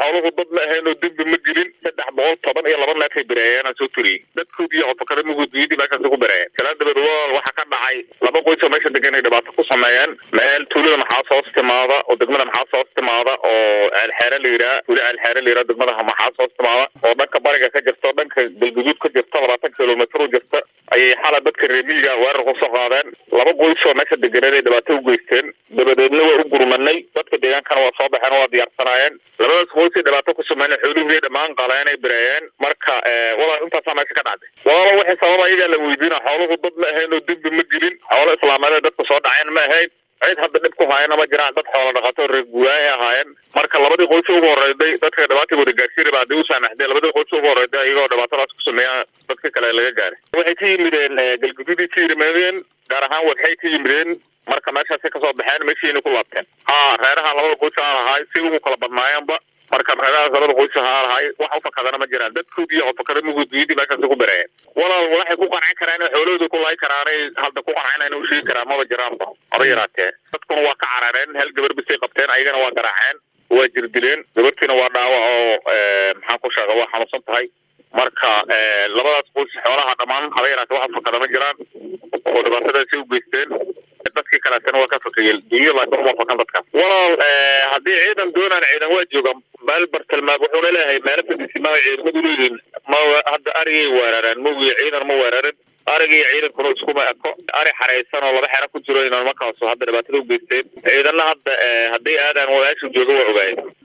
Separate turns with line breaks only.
xooluhu dad ma ahayn oo dembi ma gelin saddex boqol toban iyo laba neefay bereeyeen aan soo turiyey dadkoodii iyo codfakaramugoodiyadii meeshaasi ku bereeyeen kala dabeed walaal waxaa ka dhacay laba qoys oo meesha degan ay dhibaato ku sameeyeen meel tuulada maxaas hoos timaada oo degmada maxaas hoos timaada oo ceelxeere la yidhaha tuuli ceelxeere la yidhaha degmada maxaas hoos timaada oo dhanka bariga ka jirta oo dhanka galguduud ka jirta labaatan kilomitr u jirta ayay xala dadka reemiyiga weerar kusoo qaadeen laba qoys oo meesha deganeed ay dhibaato u geysteen dabadeedna waa u gurmanay dadka deegaankana waa soo baxeen waa diyaarsanaayeen labadaas qoys ay dhibaato ku sameeyeen xoolihii dhammaan qaleen ay bireeyeen marka walaal intaasaa meesha ka dhacday walaalo waxay sababa ayagaa la weydiina xooluhu dad ma ahayn oo dembi ma gelin xoolo islaameed dadka soo dhaceen ma ahayn cid hadda dhib ku haayana ma jiraan dad xoola dhaqato reer guuraahay ahaayeen marka labadii qoys ugu horeyday dadka dhibaatii wada gaarsiin raba hadday u saamaxdeen labadii qoys ugu horeyday ayagoo dhibaatadaas ku sameeya dadka kale laga gaaray waxay ka yimideen galguduudii ka yimaadeen gaar ahaan waxay ka yimideen marka meeshaasi kasoo baxeen meeshiina ku laabteen ha reeraha labada qoys aan ahaay si ugu kala badnaayeenba marka reerahaas labada qoys aan ahaay wax ufakadana ma jiraan dadkoodii iyo codfakaramugoodiyadii meeshaasi ku bereeyeen walaal waxay ku qancin karaan xoolahooda ku laayi karaanay hadda ku qancinayn u sheegi karaan maba jiraanba haba yaraatee dadkuna waa ka carareen hal gabar bisay qabteen ayagana waa garaaceen waa jirdileen gabartiina waa dhaawac oo maxaan ku sheega waa xanuunsan tahay marka labadaas qoys xoolaha dhammaan haba yaraatee wax ufakada ma jiraan oo dhibaatadaasi u geysteen dadkii kaleetana waa ka fakayeen dunya laakiin uma fakan dadkaas walaal haddii ciidan doonaan ciidan waa jooga meel bartilmaam wuxuuna leeyahay meelo fadisimaa ciidamadu leeyihiin ma hadda arigay weerareen mogiyo ciidan ma weerarin ariga iyo ciidankuna iskuma eko ari xaraysan oo laba xero ku jiro inaan markaasu hadda dhibaatada u geysteen ciidanna hadda hadday aadaan meesha jooga waa ogaayeen